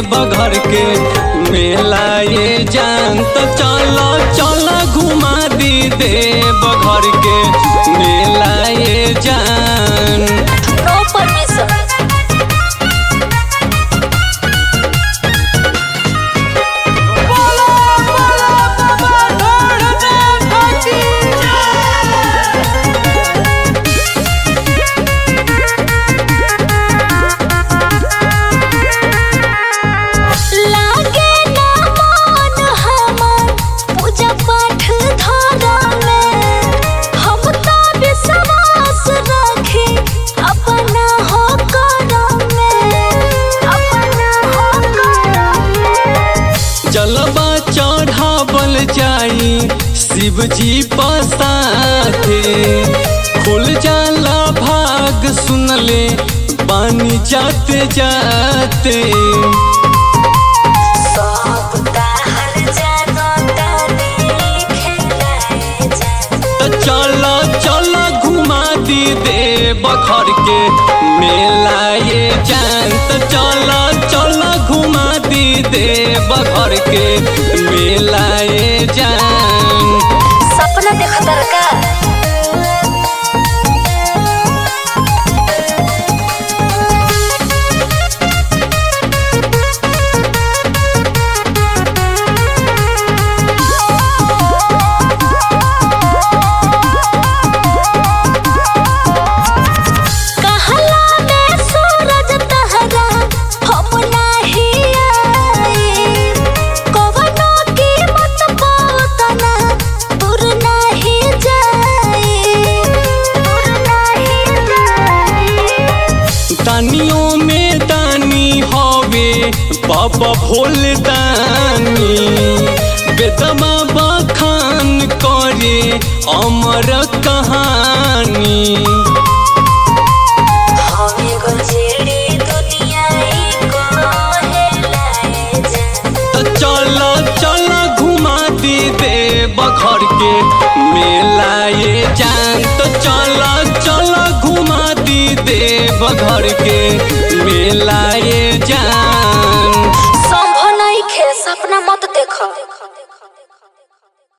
बघर के मेला ये जान तो चलो चलो घुमा दी दे बघर के मेला ये जान नो परमिशन लागे ना मन हमर पूजा पाठ धरम में हम तो विश्वास रखी अपना हो करम में अपना हो करम में जलवा चढ़ावल जाई शिव जी पसाथे खुल जाला भाग सुनले पानी जाते जाते सब ताहर जानो तानी खेलाए जा तो चलो चलो घुमा दी दे बखर के मेला ये जान तो चलो चलो घुमा दी दे बखर के मेला ये जान सपना देखतर का कहला में सूरज तहरा हम नाही आई कवनो कीमत पावतना दूर नाही जाई दूर नाही जाई दानियों में दानी हवे बाबा भोल दानी बेदमा बखान करे अमर कहानी हमें गुजरी दुनिया को हेलाए जा तो चलो चलो घुमा दी दे बखर के मेला ये जान तो चलो चलो घुमा दी दे बघर के